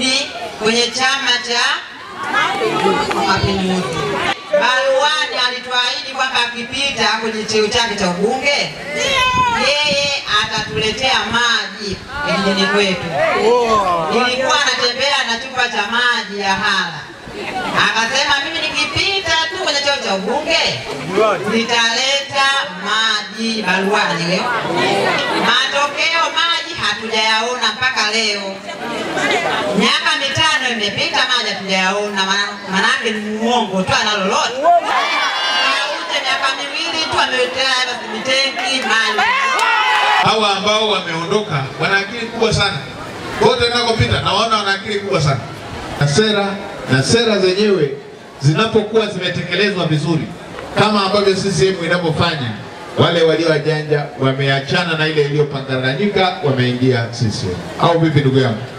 kurudi kwenye chama cha Mapinduzi. Baruani alituahidi kwamba akipita kwenye cheo chake cha ubunge yeye atatuletea maji kijijini kwetu. Nilikuwa natembea na chupa cha maji ya hala, akasema mimi nikipita tu kwenye cheo cha ubunge nitaleta maji Baruani leo. Matokeo maji hatujayaona mpaka leo. Miaka mitano imepita, maji hatujayaona, maana- manake ni muongo tu, ana lolote. Auje miaka miwili tu ameletea basi mitenki maji. hawa ambao wameondoka wana akili kubwa sana, kote nakopita nawaona wana akili kubwa sana, na sera na sera zenyewe zinapokuwa zimetekelezwa vizuri kama ambavyo CCM inavyofanya, wale walio wajanja wameachana na ile iliyopanganyika, wameingia CCM. Au vipi ndugu yangu?